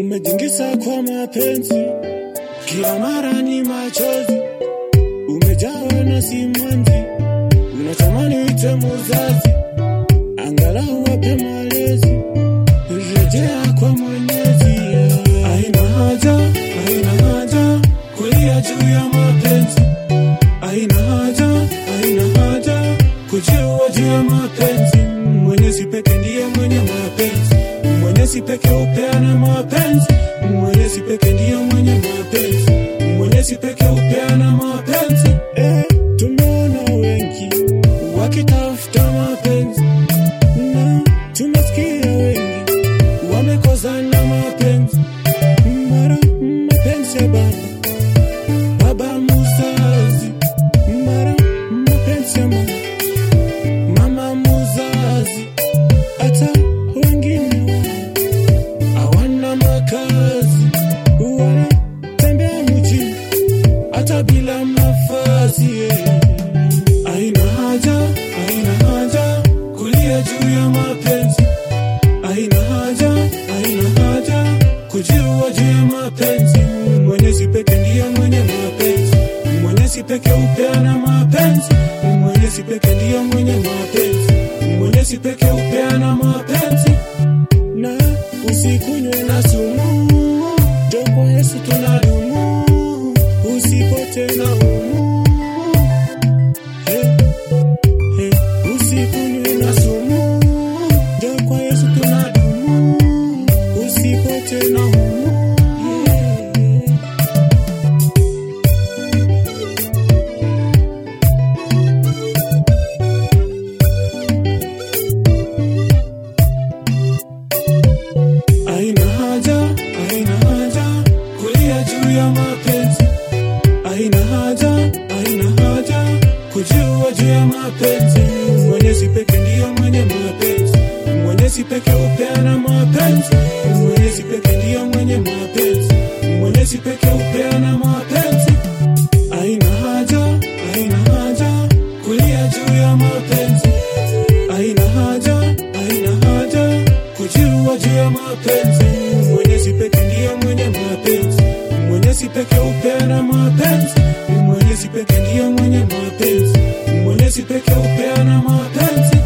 umejingisa kwa mapenzi, kila mara ni machozi, umejawa na simanzi, unatamani uite muzazi, angalau wape malezi, rejea kwa Mwenyezi. Haina haja, haina haja kulia juu ya mapenzi, haina haja, haina haja kujiua juu ya mapenzi. Mwenyezi peke ndiye mwenye mapenzi, Mwenyezi peke upeana mapenzi, Mwenyezi peke ndiye mwenye mapenzi, Mwenyezi peke upeana mapenzi. Eh, tumeona wengi wakitafuta mapenzi na tumesikia wengi wamekozana mapenzi, mara mapenzi ya baba baba muzazi, mara mapenzi ya mama mama muzazi, hata wengine wao hawana makazi, wanatembea mjini hata bila mavazi. eh. Haina haja, haina haja kulia juu ya mapenzi, haina haja, haina haja kujiua juu ya mapenzi. Mwenyezi peke ndiye mwenye mapenzi, Mwenyezi peke upeana mapenzi, Mwenyezi peke ndiye mwenye mapenzi, Mwenyezi peke upeana mapenzi. Na usikunywe na sumu, njo kwa Yesu tunadumu, usipote na umu Hey, hey, usikunywe na sumu, njo kwa Yesu tunadumu, usipote na umu yeah. Haina haja, haina haja kulia juu ya mapenzi, haina haja, haina haja kujiua juu ya mapenzi. Mwenyezi peke ndiye mwenye mapenzi, Mwenyezi peke upeana mapenzi, Mwenyezi peke ndiye mwenye mapenzi, Mwenyezi peke upeana mapenzi. Haina haja, haina haja kulia juu ya mapenzi, haina haja, haina haja kujiua juu ya mapenzi. Mwenyezi peke ndiye mwenye mapenzi, Mwenyezi peke upeana mapenzi, Mwenyezi peke ndiye mwenye mapenzi, Mwenyezi peke upeana mapenzi.